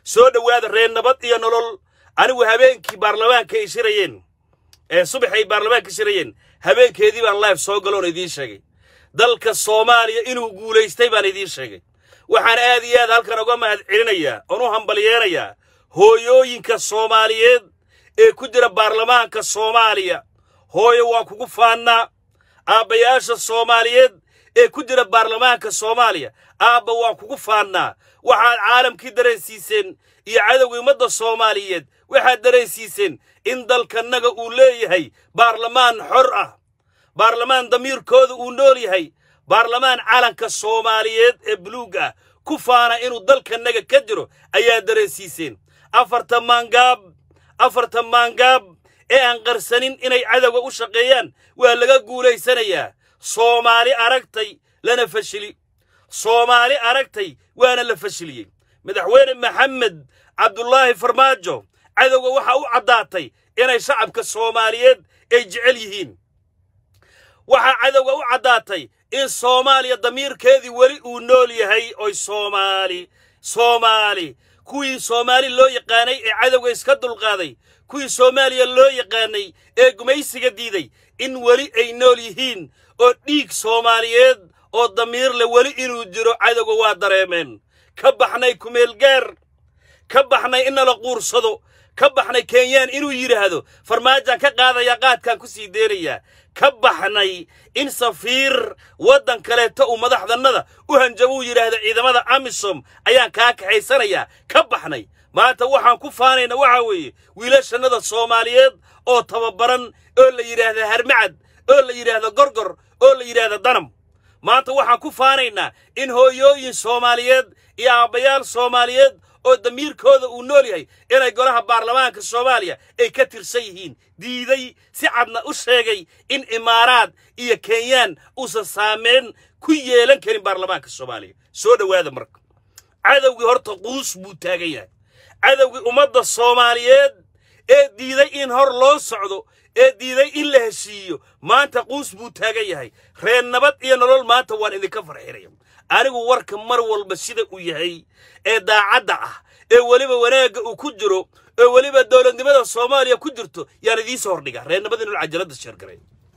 soo dhowaada reer nabad iyo nolol anigu habeenkii baarlamaanka ay shirayeen ee subax ay baarlamaanka shirayeen habeenkeedii baan live soo galoon idiin sheegay dalka soomaaliya inuu guulaystay baan idiin sheegay waxaan aad iyo aad halkan uga mahad celinayaa oon u hambalyeenayaa hooyooyinka soomaaliyeed ee ku jira baarlamaanka soomaaliya hooyo waan kugu faannaa aabbayaasha soomaaliyeed ee ku jira baarlamaanka soomaaliya aabba waan kugu faannaa waxaad caalamkii dareensiiseen iyo cadowga ummadda soomaaliyeed waxaad dareensiiseen in dalkannaga uu leeyahay baarlamaan xor ah baarlamaan damiirkooda uu nool yahay baarlamaan calanka soomaaliyeed ee buluug ah ku faana inuu dalkannaga ka jiro ayaa dareensiiseen afarta maangaab afarta maangaab ee aan qarsanin inay cadowga u shaqeeyaan waa laga guulaysanayaa soomaali aragtay lana fashili soomaali aragtay waana la fashiliyey madaxweyne maxamed cabdulaahi farmaajo cadowga waxaa u caddaatay inay shacabka soomaaliyeed ay jecel yihiin waxaa cadowga u caddaatay in soomaaliya damiirkeedii weli uu nool yahay oy soomaali soomaali kuwii soomaali loo yaqaanay ee cadowga iska dulqaaday kuwii soomaaliya loo yaqaanay ee gumaysiga diiday in weli ay nool yihiin oo dhiig soomaaliyeed oo damiir leh weli inuu jiro cadowga waa dareemeen ka baxnay kumeelgaar ka baxnay in nala quursado ka baxnay kenyaan inuu yidhaahdo farmaajaan ka qaadayaa qaadkaan ku sii deenayaa ka baxnay in safiir waddan kaleeto uu madaxdannada u hanjabo uu yidhaahdo ciidamada amisom ayaan kaa kaxaysanayaa ka baxnay maanta waxaan ku faanayna waxaa weeye wiilashannada soomaaliyeed oo tababaran oo la yidhaahda harmacad oo la yidhaahdo gorgor oo la yidhaahdo danam maanta waxaan ku faanaynaa in hooyooyin soomaaliyeed iyo aabbayaal soomaaliyeed oo damiirkooda uu nool yahay inay golaha baarlamaanka soomaaliya ay ka tirsan yihiin diiday si cadna u sheegay in imaaraad iyo kenyaan uusan saameyn ku yeelan karin baarlamaanka soomaaliya soo dhowaada marka cadowgii horta quus buu taagan yahay cadowgii ummadda soomaaliyeed ee diiday in hor loo socdo ee diiday in la heshiiyo maanta quus buu taagan yahay reer nabad iyo nolol maanta waan idinka farxinaya anigu warka mar walba sida uu yahay ee daacadda ah ee weliba wanaagga uu ku jiro ee weliba dowladnimada soomaaliya ku jirto yaan idiinsoo hordhiga reer nabad iyo nolol cajaladda sheergaray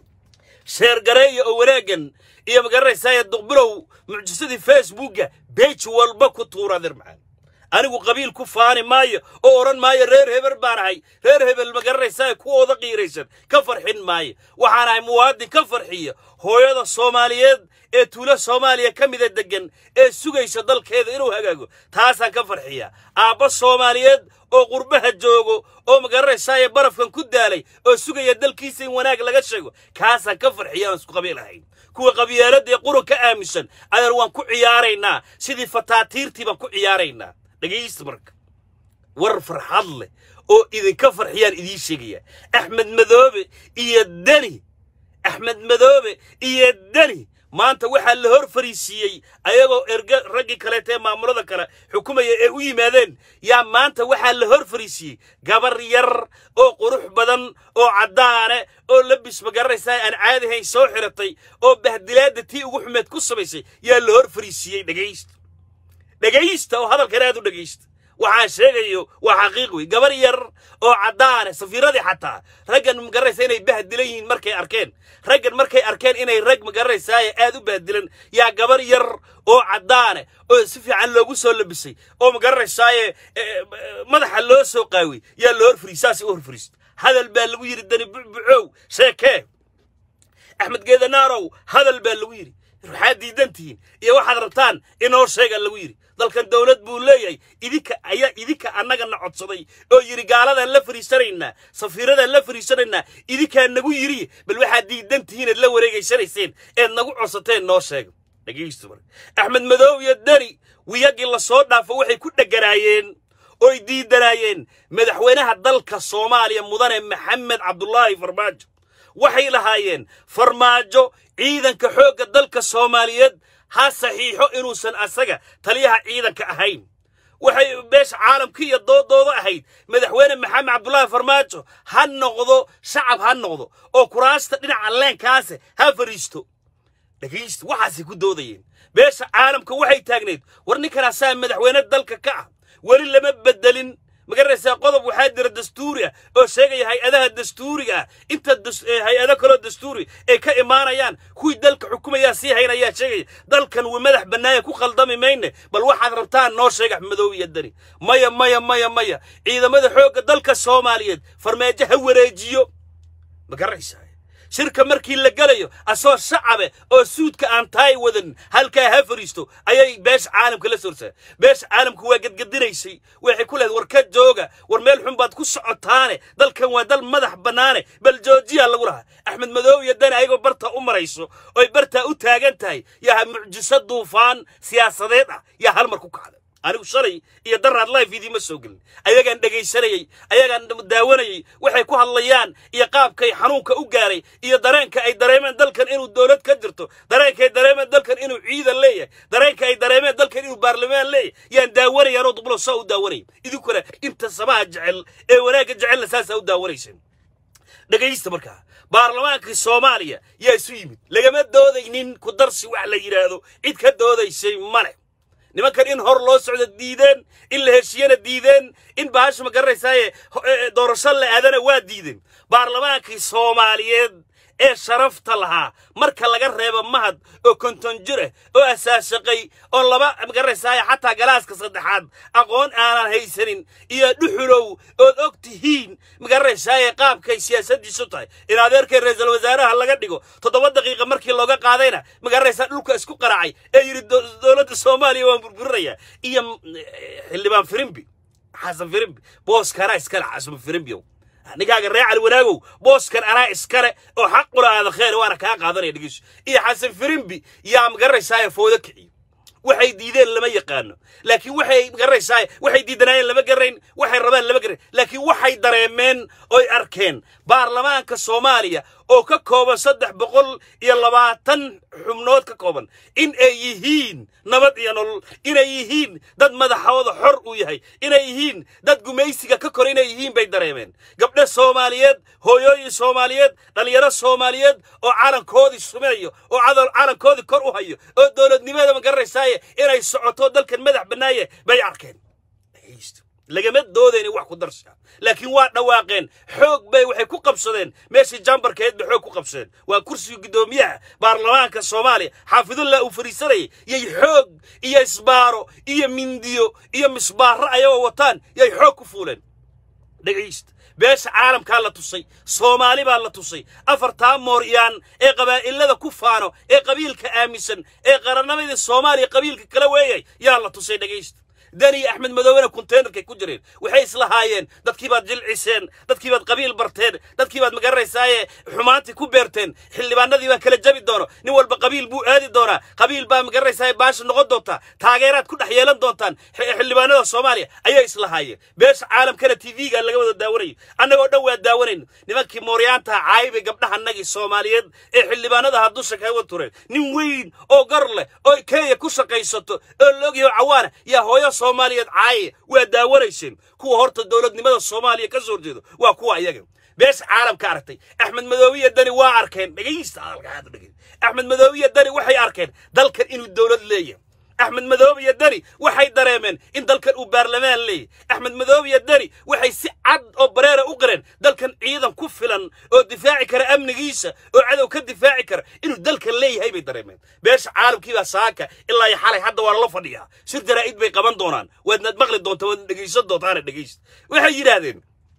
sheergareeya oo wanaaggan iyo magaranaysaaya duqbilow mucjisadii facebookga beej walba ku tuura adeer macaan anigu qabiil ku faani maayo oo odhan maayo reer hebel baan ahay reer hebel ma garanaysaa kuwooda qiiraysan ka farxin maayo waxaan ahay muwaadin ka farxiya hooyada soomaaliyeed ee tuulo soomaaliya ka mida deggan ee sugaysa dalkeeda inuu hagaago taasaan ka farxiya aabba soomaaliyeed oo qurbaha joogo oo ma garanaysaaya barafkan ku daalay oo sugaya dalkiisa in wanaag laga sheego kaasaan ka farxiya aan isku qabiil ahayn kuwa qabyaaladda ee qurun ka aaminsan adeer waan ku ciyaaraynaa sidii fataatiirtii baan ku ciyaaraynaa dhegaysta marka war farxad leh oo idinka farxiyaan idiin sheegaya axmed madoobe iyo deni axmed madoobe iyo deni maanta waxaa la hor fariisiiyey ayagoo erga raggii kaleeta ee maamulada kale xukumaya ee u yimaadeen yaa maanta waxaa la hor fariisiiyey gabar yar oo qurux badan oo caddaane oo labis magaranaysaa aan caadihayn soo xiratay oo bahdilaadda tii ugu xumeed ku samaysay yaa la hor fariisiiyey dhegaysta dhegaysta oo hadalkan aad u dhegaysta waxaan sheegayo waa xaqiiq wey gabar yar oo caddaane safiiradii xataa raggan magaranaysa inay bahdilan yihiin markay arkeen raggan markay arkeen inay rag magaranaysaay aad u bahdilan yaa gabar yar oo caddaane oo si fiican loogu soo labisay oo magaranaysaay madaxa loo soo qaawey yaa la hor fariis saasay u hor fariista hadal baa lagu yidhi dani bucbucow sheekee axmed geedanaarow hadal baa lagu yidhi waxaad diidan tihiin iyo waxaad rabtaan inoo sheega lagu yidhi dalkan dowlad buu leeyahay idinka ayaa idinka annagana codsaday oo yidhi gaaladaan la fariisanaynaa safiiradaan la fariisanaynaa idinkaa nagu yidhi bal waxaad diidan tihiin eed la wareegaysanayseen eed nagu codsateen noo sheega dhegaysta marka axmed madow iyo deni wiyagii la soo dhaafo waxay ku dheganaayeen oy diidanaayeen madaxweynaha dalka soomaaliya mudane maxamed cabdulaahi farmaajo waxay lahaayeen farmaajo ciidanka xoogga dalka soomaaliyeed ha saxiixo inuusan asaga taliyaha ciidanka ahayn waxay beesha caalamka iyo doodooda ahayd madaxweyne maxamed cabdulaahi farmaajo ha noqdo shacab ha noqdo oo kuraasta dhinaca leenkaase ha fariisto dhegaysta waxaasay ku doodayeen beesha caalamka waxay taagneyd war ninkan asaa madaxweyne dalka ka ah weli lama bedelin magaranaysaa qodob waxaa jira dastuuri ah oo sheegaya hay-adaha dastuuriga ah inta hay-ado kaloo dastuuri ay ka imaanayaan kuwii dalka xukumayaa sii haynayaa sheegaya dalkan wi madax bannaaya ku khaldami mayne bal waxaad rabtaan noo sheega madoob iyo dani maya maya maya maya ciidamada xoogga dalka soomaaliyeed farmaajo ha wareejiyo ma garanaysaa shirka markii la gelayo asoo shacabe oo suudka aan taay wadan halkaa ha fariisto ayay beesha caalamka la sorsaa beesha caalamku waa gadgadinaysay waxay ku leedahay war ka jooga war meel xun baad ku socotaane dalkan waa dal madax bannaane bal joojiyaa lagu lahaa axmed madoob iyo dani ayagoo barta u marayso oy bartaa u taagan tahay yaa mucjiso duufaan siyaasadeed ah yaa hal mar ku kacda anigu shalay iyo daraad life idiima soo gelin ayagaan dhegaysanayey ayagaan daawanayey waxay ku hadlayaan iyo qaabkay xanuunka u gaaray iyo dareenka ay dareemeen dalkan inuu dowlad ka jirto dareenka ay dareemeen dalkan inuu ciidan leeyahay dareenka ay dareemeen dalkan inuu baarlamaan leeyahay yaan daawanayaanoo dublo saa u daawanaya idinkuna inta samaha jecel ee wanaagga jecelna saasaa u daawanayseen dhegaysta markaa baarlamaankii soomaaliya yaa isu yimid lagama doodaynin ku darsi wax la yidhaahdo cid ka doodaysay male nimankan in hor loo socdo diideen in la heshiyana diideen in bahasha ma garanaysaaye doorasho la aadana waa diideen baarlamaankii soomaaliyeed ee sharafta lahaa marka laga reebo mahad oo konton jir ah oo asaashaqay oo laba ma garanaysaaye xataa galaaska saddexaad aqoon aanan haysanin iyo dhuxulow ood og tihiin ma garanaysaaye qaabkay siyaasaddiisu tahay in adeerkay ra-iisul wasaaraha laga dhigo toddoba daqiiqa markii looga qaadayna ma garanaysaa dhulka isku qaracay ee yidhi dowladda soomaaliya waan burburinayaa iyo xildhibaan firimbi xasan firimbi booskana iskale xasan firimbiyow ninkaaga ree cali wanaagow booskan anaa iskale oo xaqula aada kheer waana kaa qaadanaya dhegeyso iyo xasan firimbi yaa ma garanaysaaye foodo kiciyo waxay diideen lama yaqaano laakiin waxay garanaysaa waxay diidanaayeen lama garayn waxay rabaan lama garayn laakiin waxay dareemeen oy arkeen baarlamaanka soomaaliya oo ka kooban saddex boqol iyo labaatan xubnood ka kooban in ay yihiin nabad iyo nolol inay yihiin dad madaxooda xor uu yahay inay yihiin dad gumaysiga ka kor inay yihiin bay dareemeen gabdho soomaaliyeed hooyooyin soomaaliyeed dhallinyaro soomaaliyeed oo calankoodii sumeeyo oo calankoodii kor u hayo oo dowladnimada ma garanaysaaye inay socoto dalkan madax bannaaye bay arkeen lagama doodayna wax ku darsha laakiin waa dhawaaqeen xoog bay waxay ku qabsadeen meeshii jambarkeed bay xoog ku qabsadeen waa kursiga guddoomiyaha baarlamaanka soomaaliya xaafidullah uu fariisanayay yay xoog iyo isbaaro iyo mindiyo iyo misbaaro ayagoo wataan yay xoog ku fuuleen dhegaysta beesha caalamkaa la tusay soomaali baa la tusay afartaa mooryaan ee qabaa'ilada ku faano ee qabiilka aaminsan ee qarannimadii soomaaliya qabiilka kala weeyay yaa la tusay dhegaysta dani axmed madoobena konteynerkay ku jireen waxay islahaayeen dadkii baad jilciseen dadkii baad qabiil barteen dadkii baad magaranaysaayee xumaantii ku beerteen xildhibaanadii baa kala jabi doono nin walba qabiil buu aadi doonaa qabiil baa magaranaysaayee baasha noqon doontaa taageeraad ku dhex yeelan doontaan xildhibaanada soomaaliya ayay islahaayeen beesha caalamkana tv-ga laga wada daawanayo annagoo dhan waa daawanayno nimankii mooryaanta caayibay gabdhahanagii soomaaliyeed ee xildhibaanadaha dusha kaga tureen nin weyn oo gar leh oo kenya ku shaqaysato oo loogyaho cawaana yaa hooyo soomaaliyeed caaye waa daawanayseen kuwa horta dowladnimada soomaaliya ka soo horjeedo waa kuwa iyaga beesha caalamka aragtay axmed madoobiya dani waa arkeen dhegaysta hadalka aad u dhegay axmed madoobiya dani waxay arkeen dalkan inuu dowlad leeyahay axmed madoobiya dani waxay dareemeen in dalkan uu baarlamaan leeyahy axmed madoobiya dani waxay si cad oo bareera u qareen dalkan ciidan ku filan oo difaaci kara amnigiisa oo cadow ka difaaci kara inuu dalkan leeyahay bay dareemeen beesha caalamkiibaa saaka ilaa iyo xalay hadda waa lala fadhiyaa shir jaraa'id bay qaban doonaan waadnaad maqli doonta waadna dhegaysan doontaana dhegaysta waxay yidhaahdeen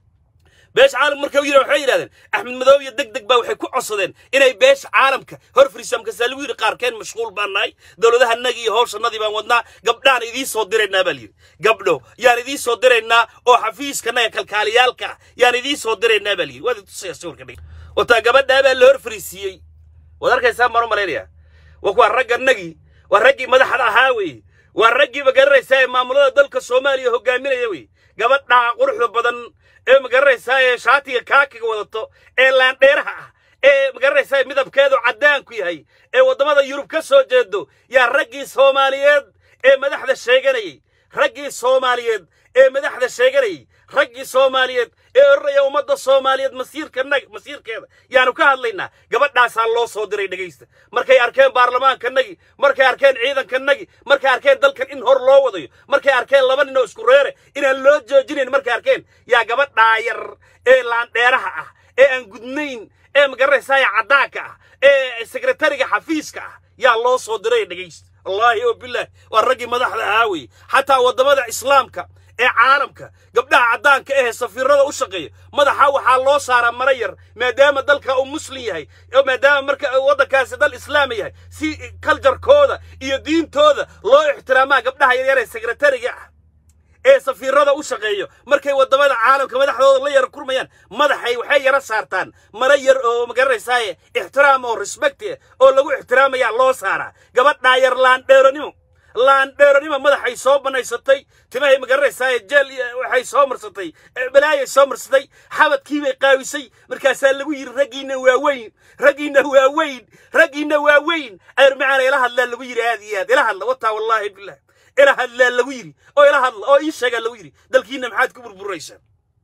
beesha caalamka markay u yidhahan waxay yidhahdeen axmed madoobiya deg deg baa waxay ku codsadeen inay beesha caalamka hor fariisaan markaasaa lagu yidhi qaarkeen mashquul baan nahay dowladahanagii iyo howshanadii baan wadnaa gabdhaan idiin soo diraynaa baa layidhi gabdho yaan idiin soo diraynaa oo xafiiskanaga kalkaaliyaalka yaan idiin soo diraynaa baa layidhi waad tusaya sawirka dhig wataa gabadhaa baa la hor fariisiiyey waad arkaysaa maan u malaynaya waa kuwa ragganagii waa raggii madaxda ahaa weeye waa raggii ma garanaysaa ee maamulada dalka soomaaliya hogaaminaya wey gabadhaa quruxda badan ee magaranaysaa ee shaatiga kaakiga wadato ee laandheeraha ah ee magaranaysaa midabkeedu caddaanku yahay ee waddamada yurub ka soo jeedo yaa raggii soomaaliyeed ee madaxda sheeganayay raggii soomaaliyeed ee madaxda sheeganayay raggii soomaaliyeed ee odhanaya ummadda soomaaliyeed masiirkanagi masiirkeeda yaanu ka hadlaynaa gabadhaasaa loo soo diray dhegaysta markay arkeen baarlamaankanagi markay arkeen ciidankanagi markay arkeen dalkan in hor loo wadayo markay arkeen laba nin oo isku reere inaan loo joojinayn markay arkeen yaa gabadhaa yar ee laandheeraha ah ee aan gudnayn ee magaranaysaaya caddaanka ah ee sekretariga xafiiska ah yaa loo soo diray dhegaysta wallaahi oo bilaahi waa raggii madaxda ahaa weye xataa waddamada islaamka ee caalamka gabdhaha caddaanka ahee safiirada u shaqeeya madaxa waxaa loo saaraa mara yar maadaama dalka uu muslim yahay oo maadaama marka waddankaasi dal islaama yahay si kaljarkooda iyo diintooda loo ixtiraamaa gabdhaha yaryar ee sekretariga ah ee safiirada u shaqeeyo markay waddamada caalamka madaxdooda la yara kurmayaan madaxay waxay yara saartaan mara yar oo magaranaysaay ixtiraam oo respecti oo lagu ixtiraamayaa loo saaraa gabadhaa yar laandheeronimo laandheeronimo madaxay soo banaysatay timahay magaranaysaay jeel waxay soo marsatay balaayay soo marsatay xabadkiibay qaawisay markaasaa lagu yidhi raggiinna waa weyn raggiinna waa weyn raggiinna waa weyn ayr macaana ila hadlaa lagu yidhi aad iyo aad ila hadla wataa wallaahi bilah ila hadlaa lagu yidhi oo ila hadla oo ii sheegaa lagu yidhi dalkiinna maxaad ku burburaysaa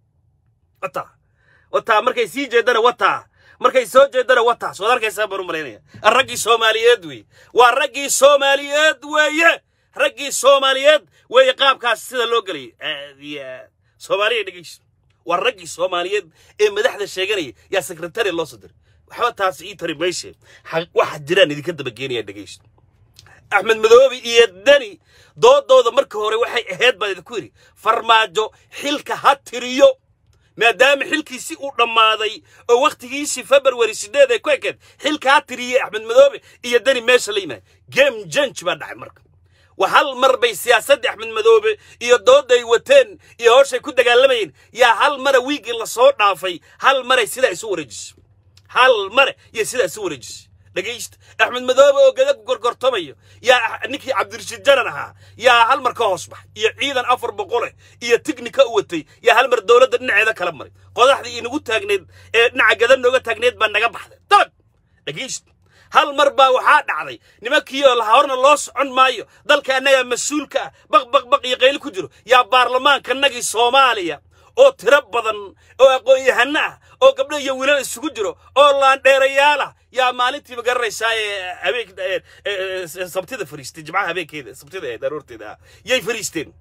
wataa wataa markay sii jeedana wataa markay soo jeedana wataas waad arkaysaa baan u malaynaya raggii soomaaliyeed weeye waa raggii soomaaliyeed weeye raggii soomaaliyeed weeye qaabkaas sida loo gelayay aad iyo aad soomaaliya dhegeyso waa raggii soomaaliyeed ee madaxda sheeganaya yaa sekretari loo soo diray waxba taas ii tari mayse waxa jiraan idinka dabageenaya dhegeyso axmed madoobi iyo deni doodooda marka hore waxay ahayd baan idinku yidhi farmaajo xilka ha tiriyo maadaama xilkiisi uu dhammaaday oo wakhtigiisii februari sideed ay ku ekeed xilka ha tiriyey axmed madoobe iyo deni meesha la yimaada game jange baa dhacay marka wa hal mar bay siyaasaddii axmed madoobe iyo doodday wateen iyo howshay ku dagaalamayeen yaa hal mara wiigii lasoo dhaafay hal maray sidaa isu wareejisay hal mare iyo sidaa isu wareejisay dhegaysta axmed madoobe oo gada ku gorgortamayo yaa ninkii cabdirashiid janan ahaa yaa hal mar ka hoos baxay iyo ciidan afar boqoleh iyo tignika u watay yaa hal mar dowladda dhinaceeda kala maray qodaxdii inagu taagneed ee dhinaca gada nooga taagneed baa naga baxday dalag dhegaysta hal mar baa waxaa dhacday nimankiioo lahorna loo socon maayo dalka annagaa mas-uulka ah baq baq baq iyo qayli ku jiro yaa baarlamaankanagii soomaaliya oo tiro badan oo aqoon-yahano ah oo gabdho iyo wiilal isugu jiro oo laandheerayaal ah yaa maalintiiba garanaysaa ee habeen sabtida fariistay jimcaha habeenkeeda sabtida ee daroorteeda ah yay fariisteen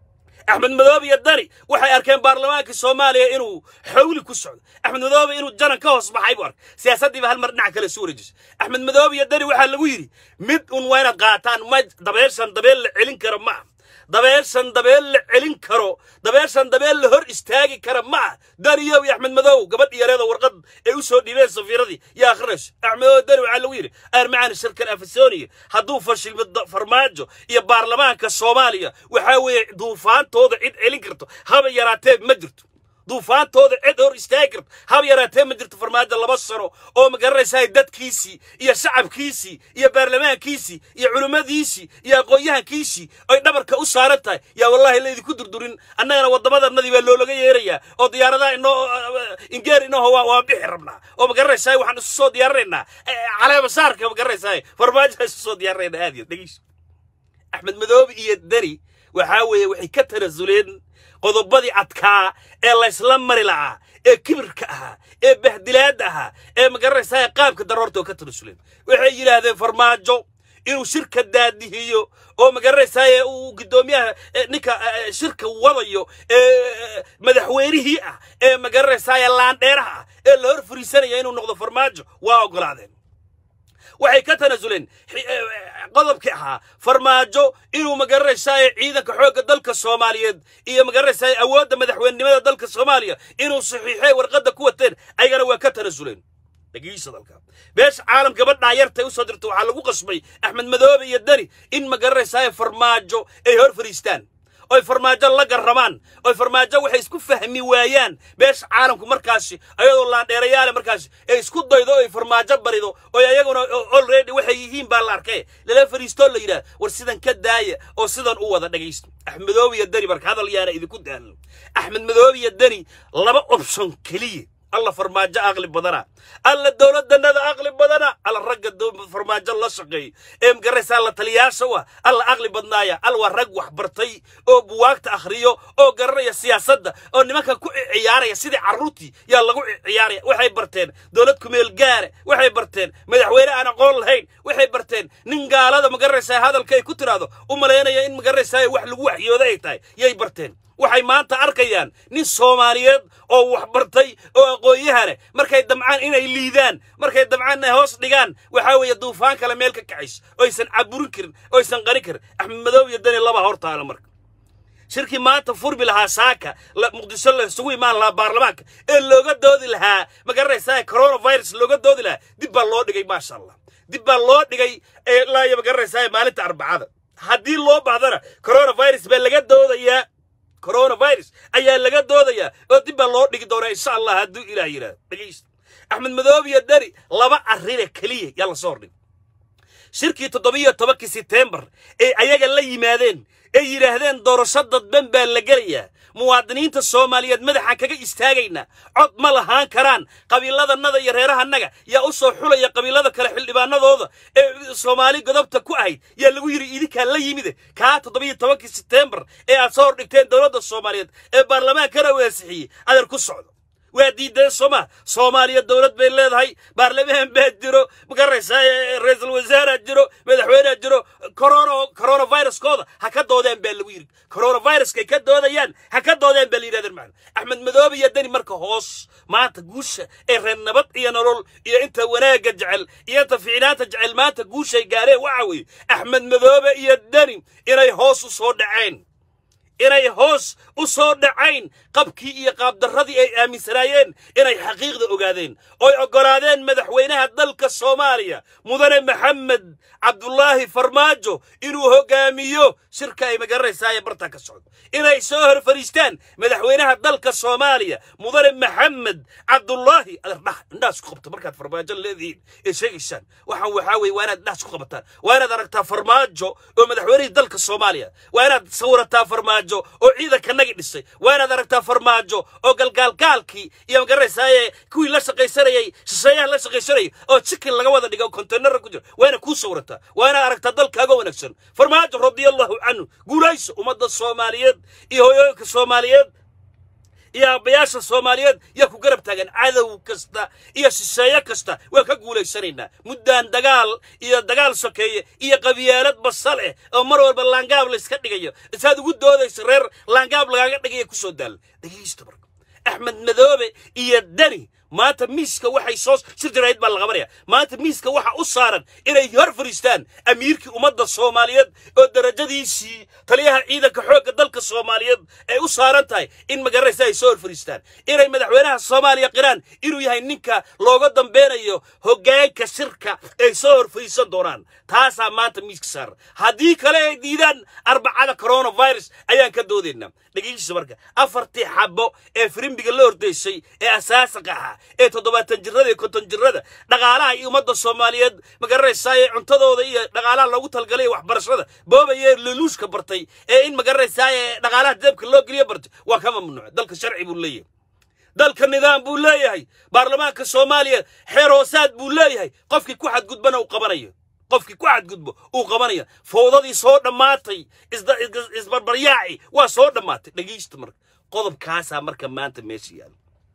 axmed madoobe iyo dani waxay arkeen baarlamaanka soomaaliya inuu xawli ku socdo axmed madoobe inuu janan ka hoos baxay buu arkay siyaasaddiiba hal mar dhinac kale isu wareejisay axmed madoobe iyo dani waxaa lagu yidhi mid un waa inaad qaataan ma dabeeshan dabeel la celin kara ma ah dabeeshan dabeel la celin karo dabeeshan dabeel la hor istaagi kara ma ah daniyow iyo axmed madow gabadh yareeda warqad ay u soo dhiibeen safiiradii yaa akhrinayso axmed madow dani waxaa lagu yidhi armacaan shirkan afasoniya hadduu fashilmo farmaajo iyo baarlamaanka soomaaliya waxaa weeye duufaantooda cid celin karto haba yaraatee ma jirto duufaantooda cid hor istaagi karto haba yaraatee ma jirto farmaajo laba sano oo magaranaysaa dadkiisii iyo shacabkiisii iyo baarlamaankiisii iyo culimmadiisii iyo aqoon-yahankiisii ay dhabarka u saaran tahay yaa wallaahi laydinku durdurin annagana waddamadannadii baa loolaga yeerayaa oo diyaaradaha inoo ingeer inooho waa bixi rabnaa oo magaranaysaa waxaan isu soo diyaarinaynaa caleema saarka magaranaysaa farmaajoha isu soo diyaarinaynaa aad iyo dhegeyso axmed madoobe iyo deni waxaa weeye waxay ka tanasuleen qodobadii adkaa ee laysla mari la'aa ee kibirka ahaa ee bahdilaadda ahaa ee magaranaysaa qaabka daroorta oo ka tanasuleen waxay yidhaahdeen farmaajo inuu shirka daadihiyo oo magaranaysaa uu guddoomiyaha ninka shirka wadayo ee madaxweynihii ah ee magaranaysaa laandheeraha ah ee la hor fariisanaya inuu noqdo farmaajo waa oggolaadeen waxay ka tanasuleen qodobkii ahaa farmaajo inuu magaranaysaa ciidanka xoogga dalka soomaaliyeed iyo magaranaysaa awoodda madaxweynenimada dalka soomaaliya inuu saxiixay warqadda ku wateen ayagana waa ka tanasuleen dhegeysa dalka beesha caalam gabadhaa yartay u soo dirta waxaa lagu qasbay axmed madoobe iyo deni in magaranaysaa farmaajo ay hor fariistaan oy farmaajo la garramaan oy farmaajo waxay isku fahmi waayaan beesha caalamku markaasi ayadoo laandheerayaale markaasi ee isku daydo oy farmaajo barido oy ayaguna olready waxay yihiin baa la arkay lala fariistoo la yidhaah war sidan ka daaya oo sidan u wada dhegaysto axmedoobe iyo deni marka hadal yaana idinku daalno axmed madoobe iyo deni laba option keliya alla farmaajo aqli badana alla dowladdanada aqli badana alla ragga farmaajo la shaqeey ee magaraysa alla taliyaasha wa alla aqli badnaaya alla waa rag wax bartay oo buwaagta akhriyo oo garanaya siyaasadda oo nimanka ku ciyaaraya sidii carruurtii yaa lagu ciyaaraya waxay barteen dowlad kumeel gaare waxay barteen madaxweyne aan aqoon lahayn waxay barteen nin gaalada magaraysaa hadalka ay ku tiraahdo u malaynaya in magaraysaa wax lagu waxyooda ay tahay yay barteen waxay maanta arkayaan nin soomaaliyeed oo wax bartay oo aqoon-yahane markay damcaan inay liidaan markay damcaan inay hoos dhigaan waxaa weeye duufaan kale meel ka kacays oysan caburin karin oysan qarin karin axmed madoob iyo dani laba hortaala marka shirkii maanta furmi lahaa saaka muqdisho la isugu imaan lahaa baarlamaanka ee looga doodi lahaa ma garanaysaa coronavirus looga doodi lahaa dib baa loo dhigay maasha allah dib baa loo dhigay ilaa iyo ma garanaysaa maalinta arbacada haddii loo bahdana coronavirus baa laga doodayaa coronavirus ayaa laga doodayaa oo dib baa loo dhigi doonaa insha allah hadduu ilaah yidhahdo dhegaysta axmed madoob iyo dani laba arrine keliya yaa la soo hordhig shirkii toddobiyo tobankii setembar ee ayaga la yimaadeen ay yidhaahdeen doorasho dadban baa la gelayaa muwaadiniinta soomaaliyeed madaxaan kaga istaagaynaa cod ma lahaan karaan qabiiladannada iyo reerahannaga yaa u soo xulaya qabiilada kale xildhibaanadooda ee soomaali godobta ku ahayd yaa lagu yidhi idinkaa la yimide kaa toddobiyo tobankii setembar ee aad soo hordhigteen dowladda soomaaliyeed ee baarlamaankana waasixiyey adeer ku socdo waa diideen sooma soomaaliya dowlad bay leedahay baarlamaan baa jiro magaraysaa ra-iisul wasaaraa jiro madaxweynea jiro corona coronaviruskooda ha ka doodeen baa lagu yidhi coronaviruskay ka doodayaan ha ka doodeen baa la yidhahdeen macna axmed madoobe iyo deni marka hoos maanta guusha ee reer nabad iyo nolol iyo inta wanaagga jecel iyo inta ficnaanta jecel maanta guushay gaareen waxa weeye axmed madoobe iyo deni inay hoos u soo dhaceen inay hoos u soo dhacayn qabkii iyo qaabdarradii ay aaminsanaayeen inay xaqiiqda ogaadeen oy oggolaadeen madaxweynaha dalka soomaaliya mudane maxamed cabdulaahi farmaajo inuu hoggaamiyo shirka ay magaranaysaa ee bartaa ka socdo inay soo hor fadhiistaan madaxweynaha dalka soomaaliya mudane maxamed cabdulaahi adardhah indhaas ku qabta markaad farmaajo leedihiin ee sheegaysaan waxaan waxaa weeye waa inaad indhaas ku qabataan waa inaad aragtaa farmaajo oo madaxweynihii dalka soomaaliya waa inaad sawirataa farmaajo oo ciidankanagi dhisay waa inaad aragtaa farmaajo oo galgaalgaalkii iyo magaranaysaayee kuwii la shaqaysanayay shisheeyaha la shaqaysanayay oo chicken laga wada dhiga oo kontaynara ku jira waa inaad kuu sawirataa waa inaad aragtaa dalkaaga wanaagsan farmaajo radiallahu canhu guulayso ummadda soomaaliyeed iyo hoyooyinka soomaaliyeed iyo aabbayaasha soomaaliyeed yaa ku garab taagan cadow kasta iyo shisheeye kasta waan ka guulaysanaynaa muddaan dagaal iyo dagaal sokeeye iyo qabyaalad basal eh oo mar walba laangaab layska dhigayo isaad ugu doodaysa reer laangaab lagaaga dhigaya ku soo daal dhegaysta marka axmed madoobe iyo deni maanta miiska waxay soo shir jarayd baa la qabanaya maanta miiska waxa u saaran inay hor fariistaan amiirkii ummadda soomaaliyeed oo darajadiisii taliyaha ciidanka xoogga dalka soomaaliyeed ay u saaran tahay in magaranaysa ay soo hor fariistaan inay madaxweynaha soomaaliya qiraan inuu yahay ninka looga dambeynayo hoggaanka shirka ay soo hor fariisan doonaan taasaa maanta miiska saaran haddii kale ay diidaan arbacada coronavirus ayaan ka doodaynaa dhegeysiisa marka afartii xabo ee firimbiga la hordaysay ee asaasaqa ahaa ee toddobaatan jirada iyo konton jirada dhaqaalaha iyo ummadda soomaaliyeed magaranaysaa ee cuntadooda iyo dhaqaalaha loogu talgalay waxbarashada boobayee leluushka bartay ee in magaranaysaa ee dhaqaalaha jeebka loo geliyo bartay waa ka mamnuuc dalka sharci buu leeyahay dalka nidaam buu leeyahay baarlamaanka soomaaliya xeer hoosaad buu leeyahay qofkii ku xadgudbana uu qabanayo qofkii ku xadgudbo uu qabanaya fowdadii soo dhammaatay isbarbaryaaci waa soo dhammaatay dhegaysta marka qodobkaasaa marka maanta meesha yaala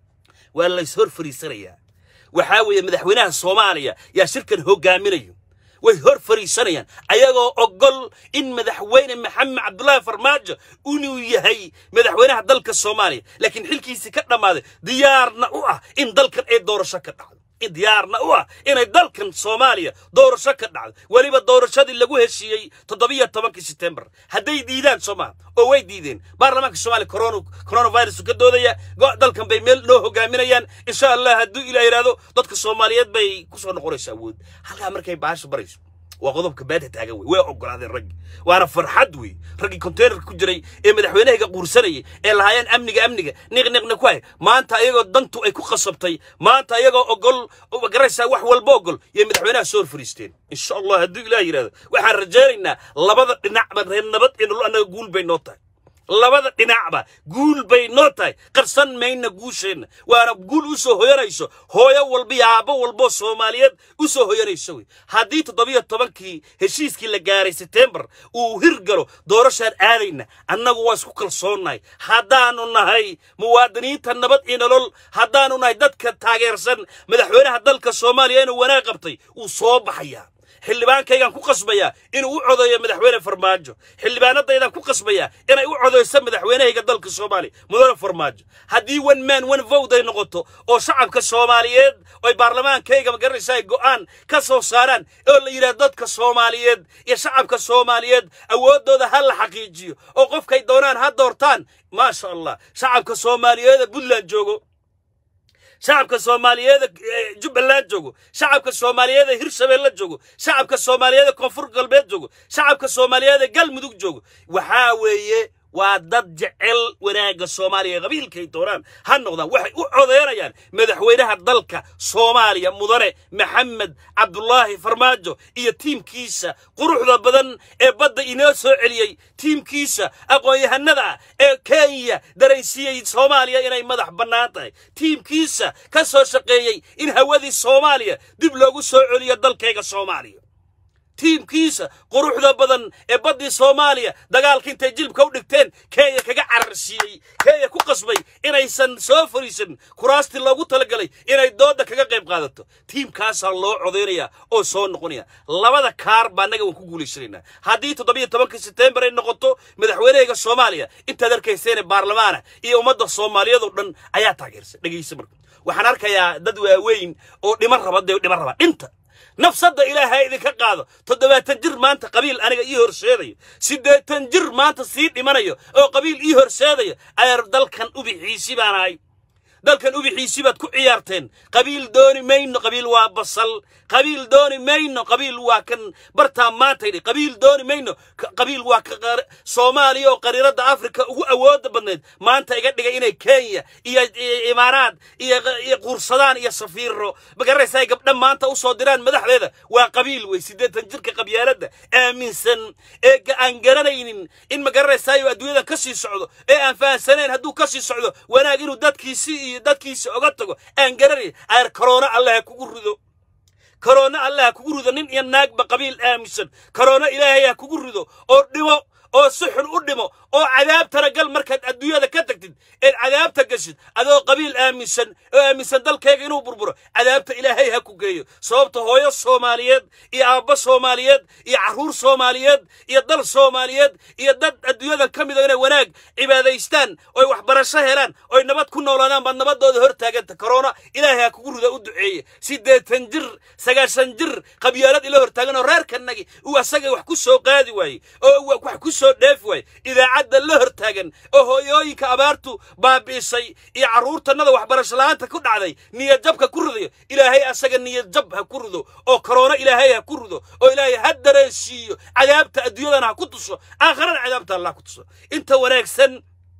waa lays hor fariisanayaa waxaa weeye madaxweynaha soomaaliya yaa shirkan hoggaaminayo way hor fariisanayaan ayagoo ogol in madaxweyne maxamed cabdulaahi farmaajo inuu yahay madaxweynaha dalka soomaaliya laakiin xilkiisii ka dhammaaday diyaarna u ah in dalkan ay doorasho ka dhacdo diyaarna u ah inay dalkan soomaaliya doorasho ka dhacdo weliba doorashadii lagu heshiiyey toddobiyo tobankii setembar hadday diidaan soomaa oo way diideen baarlamaanka soomaaliya coronavirus ka doodaya dalkan bay meel noo hogaaminayaan insha allah hadduu ilaa yidhaahdo dadka soomaaliyeed bay ku soo noqonaysa awood halkaa markay baasha barayso waa qodobka baada taagan wey way ogolaadeen raggi waana farxad wey raggii konteynerka ku jiray ee madaxweynahayga quursanayay ee lahaayeen amniga amniga niqniqna ku hay maanta ayagoo dantu ay ku qasabtay maanta ayagoo ogol magaraysaa wax walba ogol yay madaxweynaha soo hor fariisteen insha allah hadduu ilaah yidhahdo waxaan rajaynaynaa labada dhinacba reer nabad iyo nolol annaga guul bay noo tahay labada dhinacba guul bay noo tahay qarsan mayna guusheenna waana guul u soo hoyanayso hooyo walba iyo aabbo walboo soomaaliyeed u soo hoyanayso wey haddii toddobiyo tobankii heshiiskii la gaaray setembar uu hirgalo doorashaan aadayna annagu waa isku kalsoonnahay haddaanu nahay muwaadiniinta nabad iyo nolol haddaanu nahay dadka taageersan madaxweynaha dalka soomaaliya inuu wanaag qabtay wuu soo baxayaa xildhibaankaygaan ku qasbayaa inuu u codeeyo madaxweyne farmaajo xildhibaanadaydaan ku qasbayaa inay u codeyso madaxweynahayga dalka soomaaliya mudane farmaajo haddii one man one vote ay noqoto oo shacabka soomaaliyeed oy baarlamaankayga magaranaysa ay go'aan ka soo saaraan oo la yidhaha dadka soomaaliyeed iyo shacabka soomaaliyeed awooddooda ha la xaqiijiyo oo qofkay doonaan ha doortaan maasha allah shacabka soomaaliyeed ee puntland joogo shacabka soomaaliyeeda jubbaland joogo shacabka soomaaliyeeda hirshabeelle joogo shacabka soomaaliyeeda koonfur galbeed joogo shacabka soomaaliyeeda galmudug joogo waxaa weeye waa dad jecel wanaagga soomaaliya qabiilkay doonaan ha noqdaan waxay u codeynayaan madaxweynaha dalka soomaaliya mudane maxamed cabdulaahi farmaajo iyo tiimkiisa quruxda badan ee badda inoo soo celiyey tiimkiisa aqoon-yahanada ah ee kenya daraysiiyey soomaaliya inay madax bannaan tahay tiimkiisa ka soo shaqeeyey in hawadii soomaaliya dib loogu soo celiyo dalkayga soomaaliya tiimkiisa quruxda badan ee baddii soomaaliya dagaalka intay jilbka u dhigteen kenya kaga cararsiiyey kenya ku qasbay inaysan soo fariisan kuraastii loogu talagalay inay doodda kaga qayb qaadato tiimkaasaa loo codaynayaa oo soo noqonaya labada kaar baa annaga waan ku guulaysanaynaa haddii toddobiyo tobanka setembar ay noqoto madaxweynahayga soomaaliya intaad arkayseene baarlamaana iyo ummadda soomaaliyeedoo dhan ayaa taageersan dhegaysa marka waxaan arkayaa dad waaweyn oo dhiman raba dee dhiman raba dhinta nafsadda ilaahay idinka qaado toddobaatan jir maanta qabiil aniga ii horseedayo siddeetan jir maanta sii dhimanayo oo qabiil ii horseedayo ayaa dalkan ubixiisi baan ahay dalkan ubixiisi baad ku ciyaarteen qabiil dooni mayno qabiil waa basal qabiil dooni mayno qabiil waa kan bartaa maanta yidhi qabiil dooni mayno qabiil waa ka soomaaliya oo qariiradda afrika ugu awoodda badneed maanta iga dhigay inay kenya iyo imaaraad iyo quursadaan iyo safiiro magaranaysa ay gabdha maanta u soo diraan madaxdeeda waa qabiil wey siddeetan jirka qabyaaladda aaminsan ee aan garanaynin in magaranaysayo adduunyadan ka sii socdo ee aan fahansanayn hadduu ka sii socdo wanaag inuu dadkiisii iyo dadkiisa oga tago aan garanayn ayar korona allah ha kugu rido korona allah ha kugu rido nin iyo naagba qabiil aaminsan korona ilaahay ha kugu rido oo dhimo oo si xun u dhimo oo cadaabtana gal markaad adduunyada ka tagtid eed cadaabta gashid adoo qabiil aaminsan oo aaminsan dalkayga inuu burburo cadaabta ilaahay ha ku geeyo sababta hooyo soomaaliyeed iyo aabbo soomaaliyeed iyo carruur soomaaliyeed iyo dal soomaaliyeed iyo dad adduunyadan ka mid oo inay wanaag cibaadaystaan oy waxbarasho helaan oy nabad ku noolaadaan baad nabadooda hor taaganta korona ilaahay ha kugu rida u duceeye siddeetan jir sagaashan jir qabyaalad ila hortaagan oo reerkanagi uu asaga wax ku soo qaadi waayey oo wax ku soo dheefi waayey idaacadda la hortaagan oo hooyooyinka abaartu baabi'isay iyo carruurtannada waxbarasho la'aanta ku dhacday niyad jabka ku ridayo ilaahay asaga niyad jab ha ku rido oo korona ilaahay ha ku rido oo ilaahay ha dareensiiyo cadaabta adduunyadana ha ku tuso aakharana cadaabta allah ku tuso inta wanaagsan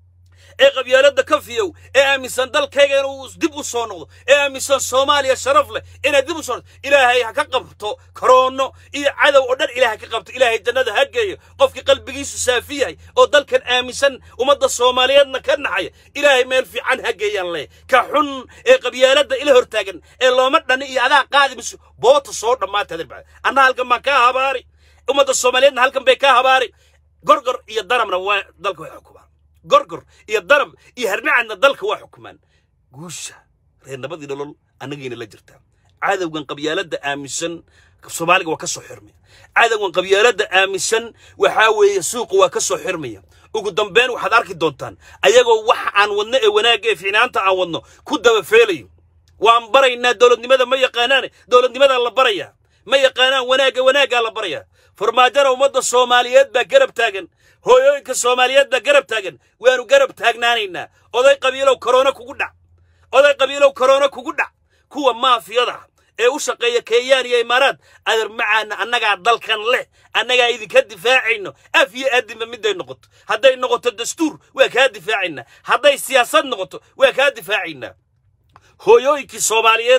ee qabyaaladda ka fiyow ee aaminsan dalkayga inuu dib u soo noqdo ee aaminsan soomaaliya sharaf leh inay dib u soo noqdo ilaahay ha ka qabto koroono iyo cadow oo dhan ilaahay ka qabto ilaahay jannada ha geeyo qofkii qalbigiisu saafi yahay oo dalkan aaminsan ummadda soomaaliyeedna ka naxaya ilaahay meel fiican ha geeyaan leh ka xun ee qabyaaladda ila hortaagan ee looma dhani iyo adaa qaadi mayso boota soo dhammaatay anna halkan baan kaa habaari ummadda soomaaliyeedna halkan bay kaa habaari gorgor iyo danabna waa dalka way xukumaan gorgor iyo danab iyo harmacadna dalka waa xukumaan guusha reer nabadii nolol annagiina la jirtaa cadowgan qabyaaladda aaminsan soomaaliga waa ka soo xirmaya cadowgan qabyaaladda aaminsan waxaa weeye suuqa waa ka soo xirmaya ugu dambeyn waxaad arki doontaan ayagoo waxa aan wadno ee wanaagga ee fiicnaanta aan wadno ku dabafeelayo waan baraynaa dowladnimada ma yaqaanaane dowladnimadaa la barayaa ma yaqaanaan wanaagga wanaaggaa la barayaa farmaajana ummadda soomaaliyeed baa garab taagan hooyooyinka soomaaliyeed baa garab taagan waanu garab taagnaanaynaa oday qabiilow korona kugu dhac oday qabiilow korona kugu dhac kuwa maafiyada ee u shaqeeya kenyaan iyo imaaraad adar macaana annagaa dalkan leh annagaa idinka difaacayno af iyo aadinba midday noqoto hadday noqoto dastuur waa kaa difaacaynaa hadday siyaasad noqoto waa kaa difaacaynaa hooyooyinkii soomaaliyeed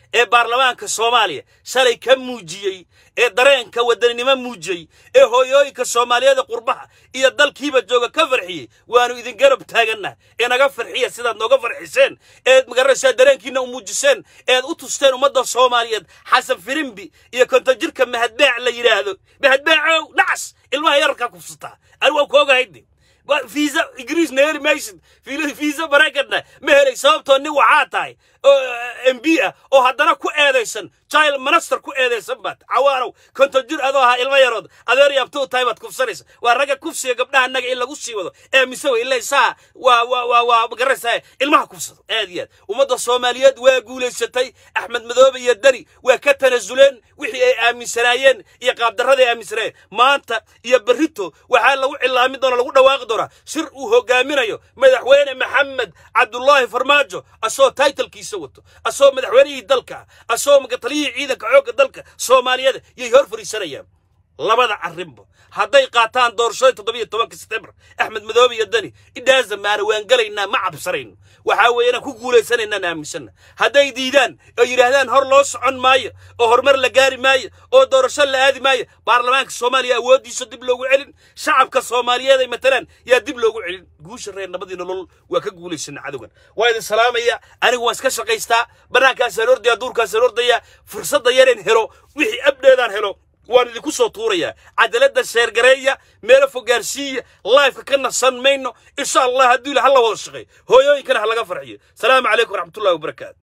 ee baarlamaanka soomaaliya shalay ka muujiyey ee dareenka wadaninimo muujiyey ee hooyooyinka soomaaliyeeda qurbaha iyo dalkiiba jooga ka farxiyey waannu idin garab taagannaha ee naga farxiya sidaad nooga farxiseen eed magaranaysaa dareenkiina u muujiseen eed u tusteen ummadda soomaaliyeed xasan firimbi iyo kontajirka mahadbeec la yidhaahdo mahadbeecow dhacas ilmaha yararkaa kufsataa ani waan ku ogahayde fiisa ingiriisna heli maysid fiisa maraykanna ma helay sababtoo nin waxaa tahay oo m b ah oo haddana ku eedaysan child minister ku eedaysan baad cawaanow konton jir adoo ahaa ilmo yarood adeer yaabtuu tahay baad kufsanaysa waa ragga kufsiga gabdhaha naga in lagu sii wado ee mise wa ilaa saa waa waa waa waa magaranaysaa ilmaha kufsado aad iyo aad ummadda soomaaliyeed waa guulaysatay axmed madoobe iyo dani waa ka tanasuleen wixii ay aaminsanaayeen iyo qaabdarrada ay aaminsanaayeen maanta iyo berrito waxaa lagu cilaamin doona lagu dhawaaqi doonaa shir uu hogaaminayo madaxweyne maxamed cabdullaahi farmaajo asoo taytalkiisa wato asoo madaxweynihii dalka asoo taliyihii ciidanka xoogga dalka soomaaliyeed yay hor fariisanayaan labada arrinba hadday qaataan doorashada toddobiyo tobanka setembar axmed madoobe iyo dani idhaasa maana waan gelaynaa ma cabsanayno waxaa weeye inaan ku guulaysanaynaan aaminsanna hadday diidaan oo yidhaahdaan hor loo socon maayo oo horumar la gaari maayo oo doorasho la aadi maayo baarlamaanka soomaaliya awooddiisa dib loogu celin shacabka soomaaliyeed ay matalaan yaa dib loogu celin guusha reer nabadii nolol waa ka guulaysana cadowgan waa idin salaamaya anigu waan iska shaqaystaa bannaankaasaan ordaya duurkaasaan ordaya fursadda yareen helo wixii abdheedaan helo waan idinku soo tuurayaa cadaaladda sheergareeya meelo fogaarsiiya laifka ka nasan mayno insha allah hadduu ila ha la wada shaqeey hooyooyinkana ha laga farxiyo salaamu calaykum waraxmatullahi wabarakaatu